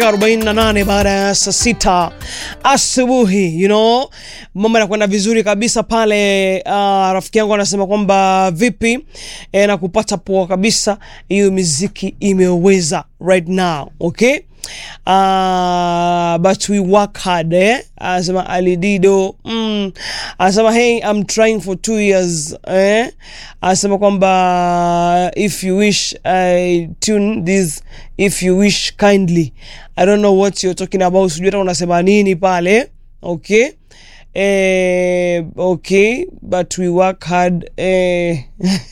48 baada ya saa sita asubuhi you know, mambo yanakwenda vizuri kabisa pale. Uh, rafiki yangu anasema kwamba vipi e, na kupata poa kabisa, hiyo miziki imeweza right now okay. Uh, but we work hard eh? Anasema Alidido mm. Anasema hey I'm trying for two years eh? Anasema kwamba if you wish I tune this if you wish kindly I don't know what you're talking about, sijui hata unasema nini pale okay eh, okay but we work hard eh.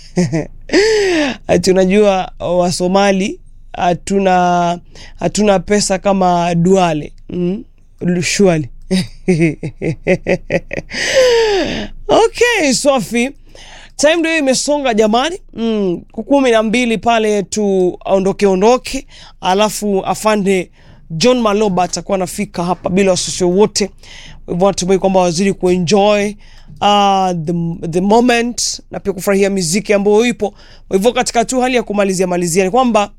ati unajua Wasomali hatuna hatuna pesa kama Duale mm? Shuali okay, Sofi, time ndio imesonga jamani, mm, kumi na mbili pale tuondoke ondoke, alafu afande John Maloba atakuwa anafika hapa bila wasiwasi wote. Hivyo natumai kwamba wazidi kuenjoy uh, the, the moment na pia kufurahia miziki ambayo ipo. Kwa hivyo katika tu hali ya kumalizia malizia ni kwamba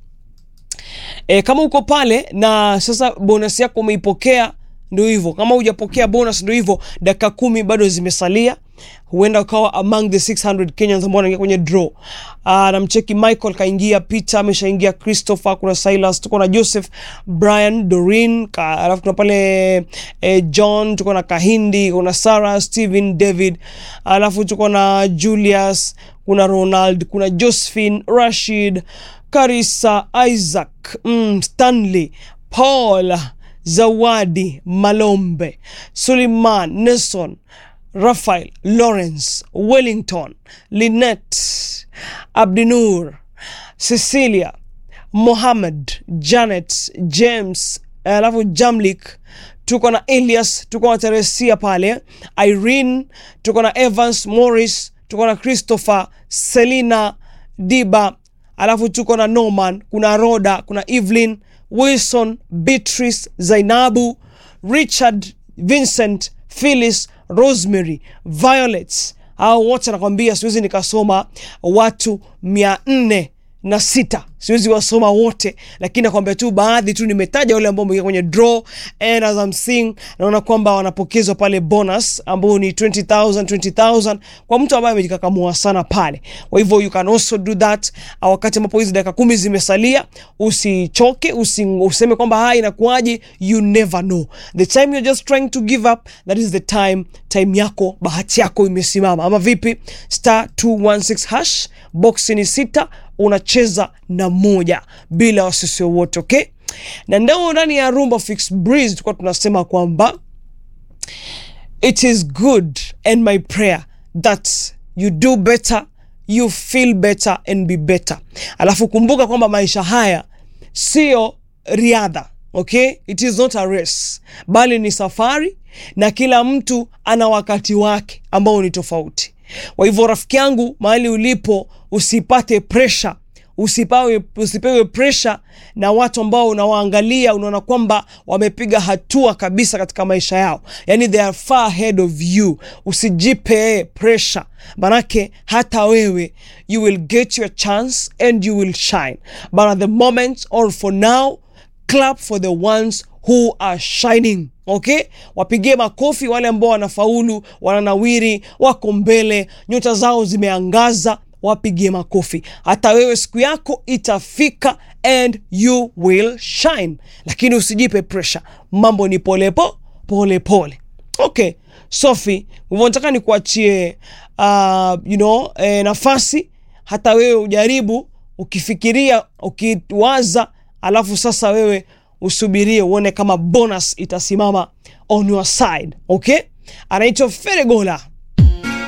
E, kama uko pale na sasa bonus yako umeipokea, ndio hivyo. Kama hujapokea bonus, ndio hivyo, dakika kumi bado zimesalia, huenda ukawa among the 600 Kenyans ambao wanaingia kwenye draw. Aa, namcheki Michael kaingia, Peter ameshaingia, Christopher, kuna Silas, tuko na Joseph, Brian, Doreen, alafu kuna pale eh, John, tuko na Kahindi, kuna Sarah, Steven, David, alafu tuko na Julius, kuna Ronald, kuna Josephine, Rashid Karisa, Isaac, mm, Stanley, Paul, Zawadi, Malombe, Suleiman, Nelson, Raphael, Lawrence, Wellington, Lynette, Abdinur, Cecilia, Mohammed, Janet, James, alafu Jamlik, tuko na Elias, tuko na Teresia pale, Irene, tuko na Evans, Morris, tuko na Christopher, Selina, Diba alafu tuko na Norman, kuna Roda, kuna Evelyn Wilson, Beatrice, Zainabu, Richard, Vincent, Phyllis, Rosemary, Violet. Hao wote nakwambia siwezi nikasoma watu mia nne na sita siwezi wasoma wote, lakini nakwambia tu baadhi tu nimetaja wale ambao wameingia kwenye draw, and as I'm seeing naona kwamba wanapokezwa pale bonus ambao ni 20000 20000 kwa mtu ambaye amejikakamua sana pale. Kwa hivyo you can also do that wakati ambapo hizi dakika kumi zimesalia, usichoke, usi, useme kwamba haya inakuwaje. You never know the time you're just trying to give up, that is the time time yako, bahati yako imesimama, ama vipi? star 216 hash box ni sita unacheza na moja bila wasisi wowote okay. Na ndao ndani ya Rumba Fix Breeze tulikuwa tunasema kwamba it is good and my prayer that you do better you feel better and be better. Alafu kumbuka kwamba maisha haya sio riadha okay, it is not a race, bali ni safari na kila mtu ana wakati wake ambao ni tofauti. Kwa hivyo rafiki yangu, mahali ulipo, usipate presha, usipawe, usipewe presha na watu ambao unawaangalia unaona kwamba wamepiga hatua kabisa katika maisha yao, yani they are far ahead of you. Usijipe presha, manake hata wewe you will get your chance and you will shine, but at the moment or for now clap for the ones who are shining. Okay, wapigie makofi wale ambao wanafaulu, wananawiri, wako mbele, nyota zao zimeangaza, wapigie makofi. Hata wewe siku yako itafika and you will shine, lakini usijipe pressure. Mambo ni polepo pole pole. Okay, Sophie, nataka nikuachie uh, you know, eh, nafasi hata wewe ujaribu, ukifikiria, ukiwaza, alafu sasa wewe usubirie uone kama bonus itasimama on your side. Okay, anaitwa Feregola